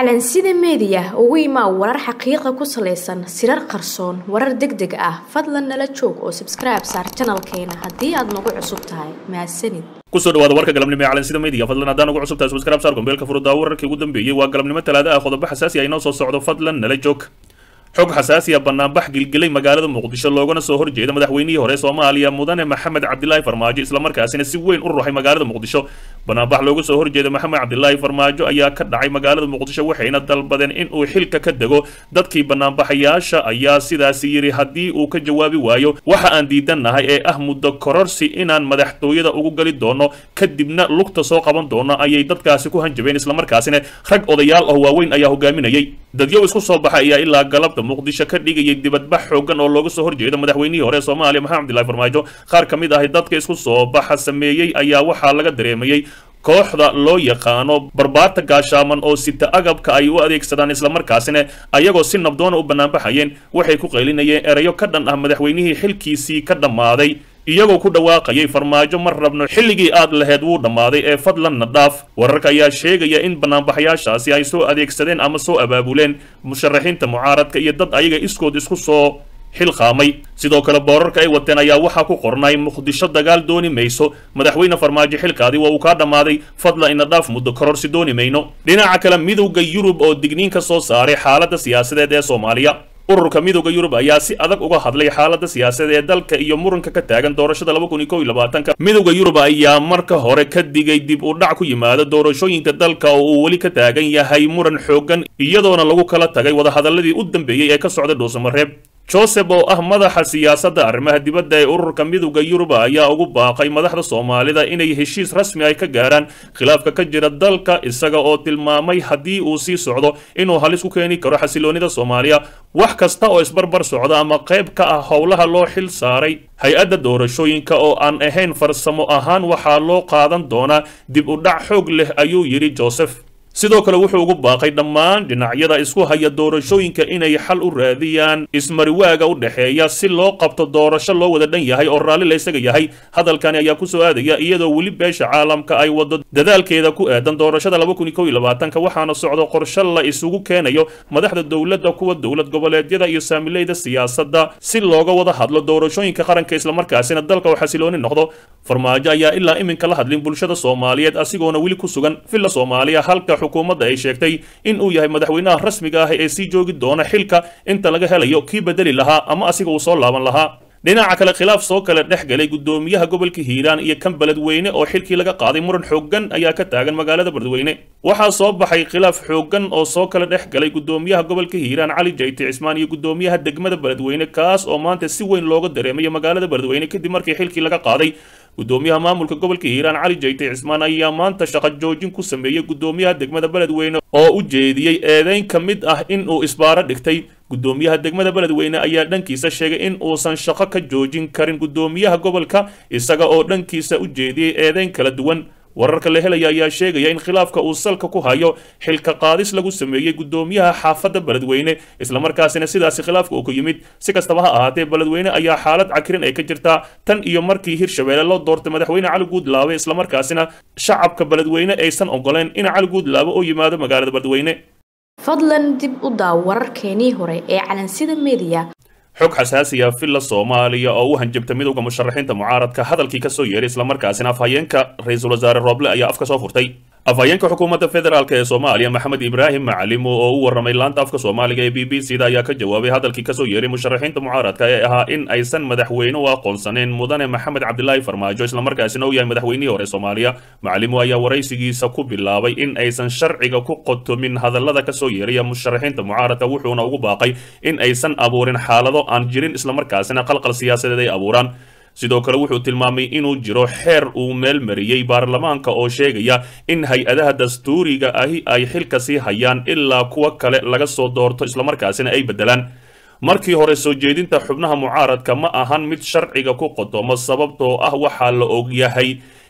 calansida meediya ugu imaa warar xaqiiqa ku salaysan sirar qarsoon warar deg deg ah fadlan nala joog oo sabskribe saar janalkeena haddii aad nagu cusub tahay mahadsanid kusoo dhawaada warka galabnimo ee calansida media fadlan haddaan ugu cusub tahay subscribe saar gombeelka furuddaa wararkii ugu dambeeyey waa galabnimo talaada ah qodobo xasaasi ah inoo soo socdo fadlan nala joog xog xasaasiya banaanbax gilgilay magaalada muqdisho loogana soo horjeeda madaxweynihii hore soomaaliya mudane maxamed cabdilaahi farmaajo islamarkaasina si weyn u ruxay magaalada muqdisho banaanbax looga soo horjeeda maxamed cabdilaahi farmaajo ayaa ka dhacay magaalada muqdisho waxayna dalbadeen in uu xilka ka dego dadkii banaanbaxayaasha ayaa sidaasi yidhi haddii uu ka jawaabi waayo waxa aan diidannahay ee ah muddo kororsi inaan madaxtooyada ugu gali doono kadibna lugta soo qaban doono ayay dadkaasi ku hanjabeen islamarkaasina rag odayaal ah waaweyn ayaa hogaaminayay dadyow isku soo baxay ayaa ilaa galabta muqdisho ka dhigayay dibadbax xoogan oo looga soo horjeeda madaxweynihii hore ee soomaaliya maxamed cabdillahi farmaajo qaar ka mid ahi dadka isku soo baxa sameeyey ayaa waxaa laga dareemayey kooxda loo yaqaano barbaarta gaashaaman oo sita agabka ay u adeegsadaan islamarkaasina ayagoo si nabdoona u banaanbaxayeen waxay ku qaylinayeen erayo ka dhan ah madaxweynihii xilkiisii ka dhammaaday iyagoo ku dhawaaqayay farmaajo mar rabno xilligii aad laheyd wuu dhammaaday ee fadlanna dhaaf wararka ayaa sheegaya in banaanbaxayaashaasi ay soo adeegsadeen ama soo abaabuleen musharaxiinta mucaaradka iyo dad ayaga iskood isku soo xilqaamay sidoo kale boorarka ay wateen ayaa waxaa ku qornay muqdisho dagaal dooni mayso madaxweyne farmaajo xilkaadii waa uu kaa dhammaaday fadla ina dhaaf muddo kororsi dooni mayno dhinaca kale midowda yurub oo digniin ka soo saaray xaaladda siyaasadeed ee soomaaliya ururka midowda yurub ayaa si adag uga hadlay xaaladda siyaasadeed ee dalka iyo muranka ka taagan doorashada laba kun iyo kow iyo labaatanka midowda yurub ayaa marka hore ka digay dib u dhac ku yimaada doorashooyinka dalka oo uu weli ka taagan yahay muran xoogan iyadoona lagu kala tagay wadahadaladii u dambeeyey ee ka socda dhuusamareeb joseph oo ah madaxa siyaasadda arrimaha dibadda ee ururka midowda yuruba ayaa ugu baaqay madaxda soomaalida inay heshiis rasmi ay ka gaaraan khilaafka ka jira dalka isaga oo tilmaamay haddii uu sii socdo inuu halis ku keeni karo xasiloonida soomaaliya wax kasta oo isbarbar socda ama qayb ka ah howlaha loo xil saaray hay-adda doorashooyinka oo aan ahayn farsamo ahaan waxaa loo qaadan doonaa dib u dhac xoog leh ayuu yidhi joseph sidoo kale wuxuu ugu baaqay dhammaan dhinacyada isku haya doorashooyinka inay xal u raadiyaan ismariwaaga u dhexeeya si loo qabto doorasho loo wada dhan yahay oo raalli la isaga yahay hadalkani ayaa ku soo aadaya iyadoo weli beesha caalamka ay wado dadaalkeeda ku aadan doorashada laba kun iyo kow iyo labaatanka waxaana socdo qorshe la isugu keenayo madaxda dowladda kuwa dowlad goboleedyada iyo saamileyda siyaasadda si looga wada hadlo doorashooyinka qaranka islamarkaasina dalka oo xasilooni noqdo farmaajo ayaa ilaa iminka la hadlin bulshada soomaaliyeed asigoona weli ku sugan villa soomaaliya halka xukuumadda ay sheegtay in uu yahay madaxweynaha rasmiga ah ee sii joogi doona xilka inta laga helayo kii bedeli lahaa ama asiga uu soo laaban lahaa dhinaca kale khilaaf soo kale dhex galay guddoomiyaha gobolka hiiraan iyo kan beledweyne oo xilkii laga qaaday muran xooggan ayaa ka taagan magaalada beledweyne waxaa soo baxay khilaaf xooggan oo soo kale dhex galay guddoomiyaha gobolka hiiraan cali jayti cismaan iyo guddoomiyaha degmada beledweyne kaas oo maanta si weyn looga dareemayo magaalada beledweyne kadib markii xilkii laga qaaday guddoomiyaha maamulka gobolka hiiraan cali jayti cismaan ayaa maanta shaqo joojin ku sameeyey guddoomiyaha degmada beledweyne oo u jeediyey eedeyn ka mid ah in uu isbaaro dhigtay guddoomiyaha degmada beledweyne ayaa dhankiisa sheegay in uusan shaqo ka joojin karin guddoomiyaha gobolka isaga oo dhankiisa u jeediyey eedeyn kala duwan wararka la helaya ayaa sheegaya in khilaafka uu salka ku hayo xilka qaadis lagu sameeyey guddoomiyaha xaafadda beledweyne islamarkaasina sidaasi khilaafka uu ku yimid si kastaba ha ahaatee beledweyne ayaa xaalad cakirin ay ka jirtaa tan iyo markii hirshabeelle loo doortay madaxweyne cali guudlaabe islamarkaasina shacabka beledweyne aysan ogoleen in cali guudlaabe oo yimaado magaalada beledweyne fadlan dib u daaw wararkeenii hore ee calansida meediya xog xasaasiya villa soomaaliya oo u hanjabta midowda musharaxiinta mucaaradka hadalkii ka soo yeeray islamarkaasina afhayeenka ra-iisul wasaare rooble ayaa afka soo furtay afhayeenka xukuumadda federaalk ee soomaaliya maxamed ibraahim macalimo oo u warramay laanta afka soomaaliga ee b b c da ayaa ka jawaabay hadalkii kasoo yeeray musharaxiinta mucaaradka ee ahaa in aysan madaxweyne u aqoonsaneen mudane maxamed cabdilaahi farmaajo islamarkaasina uu yahay madaxweynihii hore soomaaliya macalimo ayaa waraysigiisa ku bilaabay in aysan sharciga ku qotomin hadallada kasoo yeeraya musharaxiinta mucaaradka wuxuuna ugu baaqay in aysan abuurin xaalado aan jirin islamarkaasina qalqal siyaasadeed ay abuuraan sidoo kale wuxuu tilmaamay inuu jiro xeer uu meel mariyey baarlamaanka oo sheegaya in hay-adaha dastuuriga ahi ay xilka sii hayaan ilaa kuwa kale laga soo doorto islamarkaasina ay beddelaan markii hore soo jeedinta xubnaha mucaaradka ma ahan mid sharciga ku qodomo sababtoo ah waxaa la ogyahay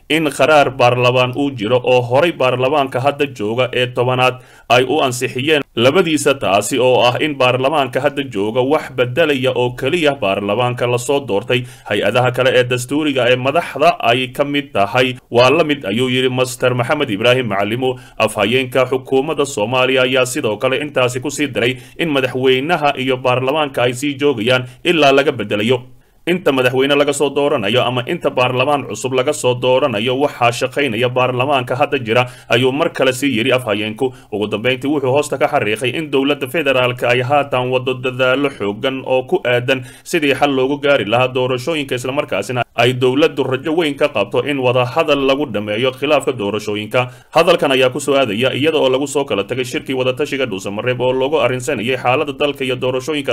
in qaraar baarlamaan uu jiro oo horay baarlamaanka hadda jooga ee tobanaad ay u ansixiyeen labadiisa taasi oo ah in baarlamaanka hadda jooga wax bedelaya oo keliya baarlamaanka lasoo doortay hay-adaha kale ee dastuuriga ee madaxda ay ka mid tahay waa la mid ayuu yidhi master maxamed ibraahim macalimo afhayeenka xukuumadda soomaaliya ayaa sidoo kale intaasi kusii daray in madaxweynaha iyo baarlamaanka ay sii joogayaan ilaa laga bedelayo inta madaxweyne laga soo dooranayo ama inta baarlamaan cusub laga soo dooranayo waxaa shaqaynaya baarlamaanka hadda jira ayuu mar kale sii yidhi afhayeenku ugu dambeyntii wuxuu hoosta ka xariiqay in dowladda federaalka ay haatan wado dadaalo xoogan oo ku aadan sidii xal loogu gaari lahaa doorashooyinka islamarkaasina ay dowladdu rajo weyn ka qabto in wadahadal lagu dhameeyo khilaafka doorashooyinka hadalkan ayaa kusoo aadaya iyada oo lagu soo kala tagay shirkii wadatashiga dhuusamareeb oo loogu arrinsanayay xaalada dalka iyo doorashooyinka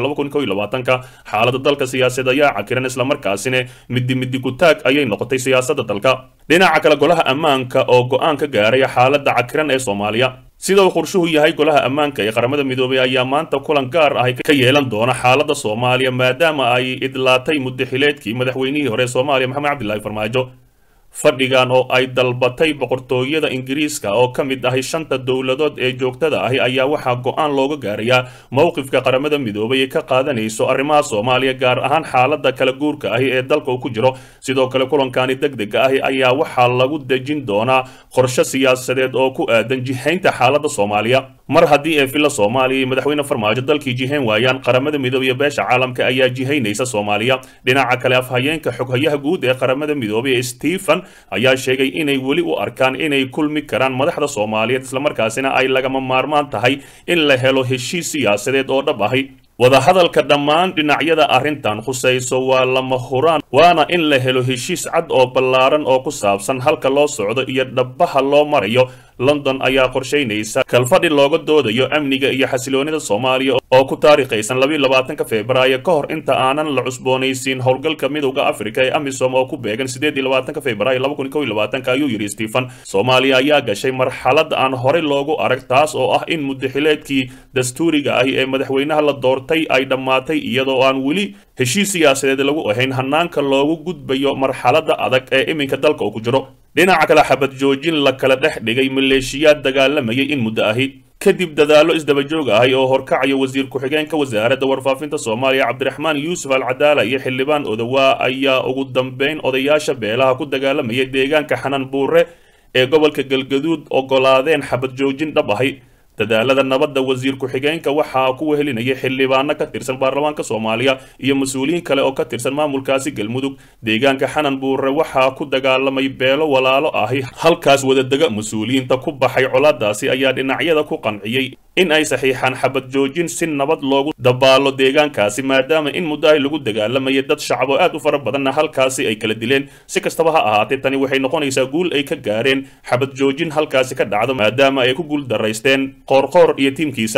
ka xaalada dalka siyaasaed ayaa cakiran islamarkaasina midi midi kutaag ayay noqotay siyaasadda dalka dhinaca kale golaha ammaanka oo go-aan ka gaaray xaaladda cakiran ee soomaaliya sida uu qorshuhu yahay golaha ammaanka ee qaramada midoobay ayaa maanta kulan gaar ah ka yeelan doona xaaladda soomaaliya maadaama ay idlaatay muddaxileedkii madaxweynihii hore ee soomaaliya maxamed cabdilaahi farmaajo fadhigan oo ay dalbatay boqortooyada ingiriiska oo ka mid ahay shanta dowladood ee joogtada ahi ayaa waxaa go-aan looga gaarayaa mowqifka qaramada midoobay ee ka qaadanayso arrimaha soomaaliya gaar ahaan xaaladda kala guurka ahi ee dalka uu ku jiro sidoo kale kulankani deg dega ahi ayaa waxaa lagu dejin doonaa qorshe siyaasadeed oo ku aadan jihaynta xaaladda soomaaliya mar haddii ee villa soomaaliya iyo madaxweyne farmaajo dalkii jihayn waayaan qaramada midoobay iyo beesha caalamka ayaa jihaynaysa soomaaliya dhinaca kale afhayeenka xoghayaha guud ee qaramada midoobay ee stephen ayaa sheegay inay weli u arkaan inay kulmi karaan madaxda soomaaliyeed islamarkaasina ay lagama maarmaan tahay in la helo heshiis siyaasadeed oo dhab ahi wadahadalka dhammaan dhinacyada arrintan khusayso waa lama huraan waana in la helo heshiis cad oo ballaaran oo ku saabsan halka loo socdo iyo dhabbaha loo marayo london ayaa qorshaynaysa kalfadhi looga doodayo amniga iyo xasiloonida soomaaliya oo ku taariikhaysan labaatanka februaayo ka hor inta aanan la cusboonaysiin howlgalka midowda afrika ee amisom oo ku beegan sideediyolabaatanka februaayo ayuu yidhi stephen soomaaliya ayaa gashay marxalad aan horey loogu arag taas oo ah in muddaxileedkii dastuuriga ahi ee madaxweynaha la doortay ay dhammaatay iyadoo aan weli heshiis siyaasadeed lagu ahayn hanaanka loogu gudbayo marxaladda adag ee iminka dalka uu ku jiro dhinaca kale xabad joojin la kala dhex dhigay maleeshiyaad dagaalamayay in muddo ahi kadib dadaallo isdabajoog ahay oo horkacaya wasiir ku-xigeenka wasaaradda warfaafinta soomaaliya cabdiraxmaan yuusuf alcadaala iyo xildhibaan odawaa ayaa ugu dambeyn odayaasha beelaha ku dagaalamayay deegaanka xanan buure ee gobolka galgaduud ogolaadeen xabad joojin dhab ahi dadaalada nabadda wasiir ku-xigeenka waxaa ku wehelinayay xildhibaano ka tirsan baarlamaanka soomaaliya iyo mas-uuliyiin kale oo ka tirsan maamulkaasi galmudug deegaanka xanan buure waxaa ku dagaalamay beelo walaalo ahi halkaas wadadega mas-uuliyiinta ku baxay colaadaasi ayaa dhinacyada ku qanciyey in ay saxiixaan xabad joojin si nabad loogu dabaalo deegaankaasi maadaama in muddo ay lagu dagaalamayay dad shacabo aad u fara badanna halkaasi ay kala dileen si kastaba ha ahaatee tani waxay noqonaysaa guul ay ka gaareen xabad joojin halkaasi ka dhacdo maadaama ay ku guul daraysteen qoorqoor iyo tiimkiisa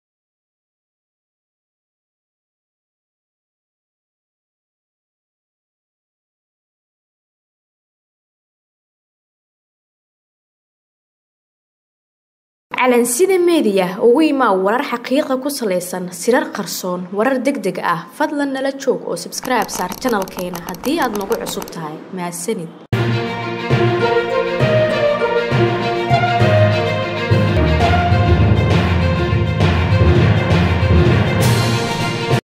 calansida meediya ugu imaa warar xaqiiqa ku salaysan sirar qarsoon warar deg deg ah fadlan nala joog oo sabskribe saar janalkeena haddii aad nagu cusub tahay mahadsanid